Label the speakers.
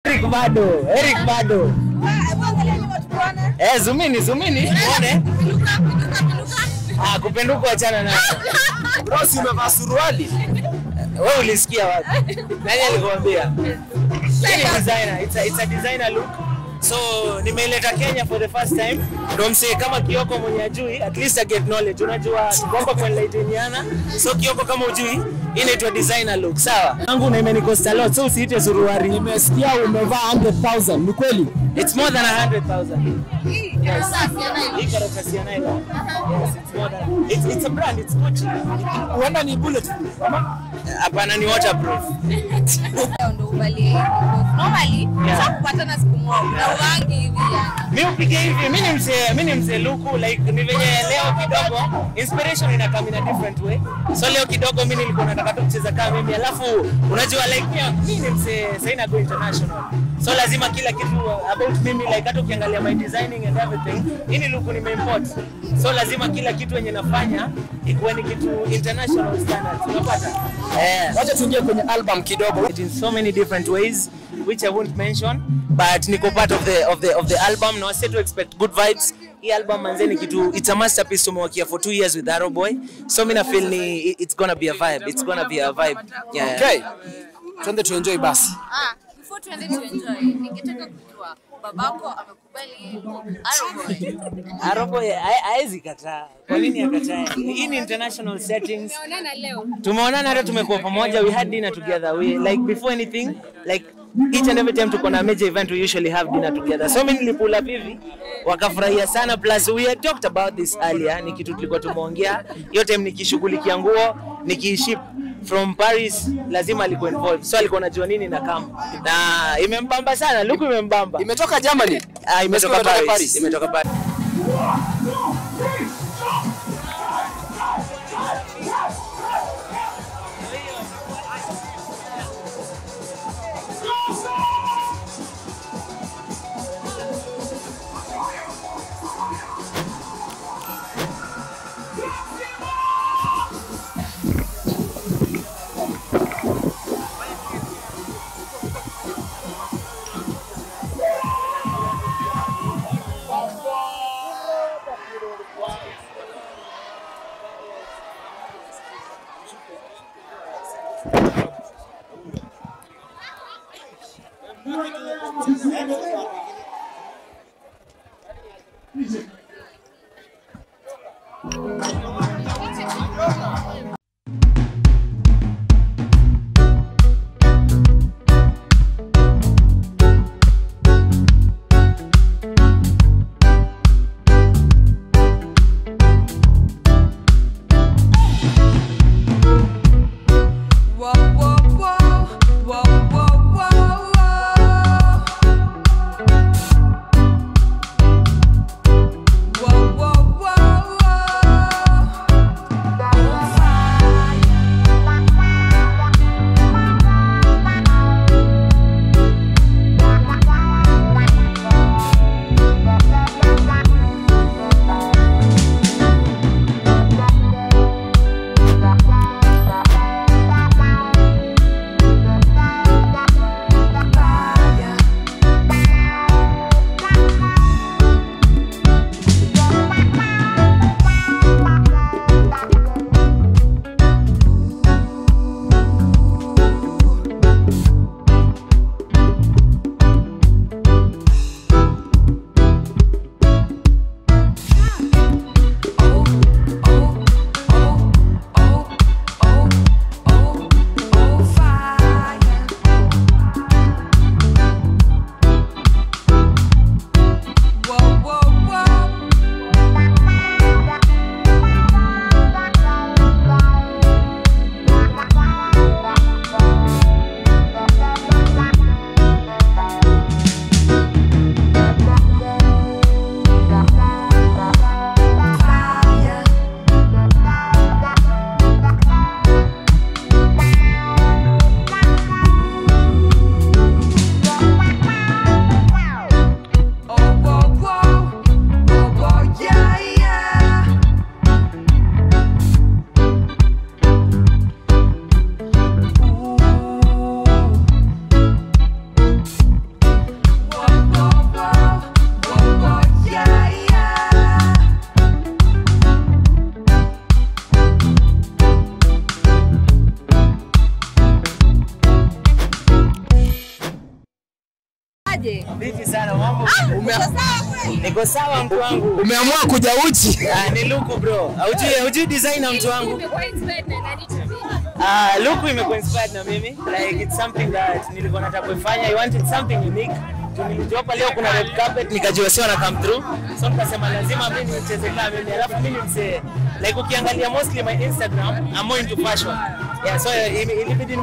Speaker 1: Eric bado, Eric bado. Eh, zumini, zumini. Uone. Ah, kupenduka wachana nayo.
Speaker 2: Bro, si umevaa suruali?
Speaker 1: Wewe ulisikia wapi? Nani alikwambia? Hii ni designer. It's a, it's a designer look. So nimeileta Kenya for the first time. Ndio msee kama Kioko mwenye ajui, at least I get knowledge. Unajua kwamba kwa enlighteniana. So Kioko kama ujui, hii inaitwa designer look, sawa? Yangu na imenikosta lot, so usiite suruari.
Speaker 2: Nimesikia umevaa 100,000. Ni kweli?
Speaker 1: It's more than 100,000. Hii karatasi ya nylon. Yes, it's more than it's, it's a brand, it's Gucci.
Speaker 2: Huenda ni bullet.
Speaker 1: Hapana ni waterproof.
Speaker 3: kupatana siku moja na uwangi hivi yani.
Speaker 1: mi upige hivi mi ni mzee mi ni mzee luku like ni venye leo kidogo inspiration ina come in a different way so leo kidogo mi nilikuwa nataka tu kucheza kama mimi alafu unajua like pia mi ni mzee sasa ina go international so lazima kila kitu about mimi like hata ukiangalia my designing and everything hii ni luku nimeimport so lazima kila kitu yenye nafanya ikuwe ni kitu international standards unapata eh
Speaker 2: Wacha tuingie kwenye album kidogo.
Speaker 1: it in so many different ways which I won't mention but niko part of the of the of the album na say to expect good vibes hii album manze ni kitu it's a masterpiece tumewakia for two years with Arrow Boy so mimi na feel ni it's gonna be a vibe it's gonna be a vibe yeah
Speaker 2: Okay. Twende tuenjoy basi.
Speaker 3: Ah, before tuende to enjoy, ningetaka kujua babako amekubali Arrow Boy.
Speaker 1: Arrow Boy ha- haezi kataa kwa nini akatae hii ni international settings tumeonana hata tumekuwa pamoja we had dinner together we like before anything like each and every time tuko na major event we usually have dinner together so mimi nilipull up hivi wakafurahia sana plus we had talked about this earlier ni kitu tulikuwa tumeongea hiyo time nikishughulikia nguo nikiiship from Paris lazima alikuwa involved so alikuwa anajua nini na kama na imembamba sana luku imembamba
Speaker 2: Imetoka Germany.
Speaker 1: ah, imetoka
Speaker 2: Imetoka
Speaker 1: Paris.
Speaker 2: Paris.
Speaker 1: imetoka Paris
Speaker 4: Whoa, whoa, whoa, whoa, whoa, whoa, whoa. Whoa, whoa, whoa, whoa.
Speaker 3: aje?
Speaker 1: Vipi sana mambo?
Speaker 3: Uko sawa kweli?
Speaker 1: Niko sawa mtu wangu.
Speaker 2: Umeamua kuja uchi.
Speaker 1: Ah, ni Luku bro. Haujui haujui designer mtu wangu.
Speaker 3: Umekuwa inspired na nani to be?
Speaker 1: Ah, Luku imekuwa inspired na mimi. Like it's something that nilikuwa nataka kufanya. I wanted something unique. Tu Nilijua hapa leo kuna red carpet nikajua sio na come through. So nikasema lazima mimi nicheze kama mimi. Alafu mimi msee like ukiangalia mostly my Instagram, I'm more into fashion. Yeah, so ili- ilibidi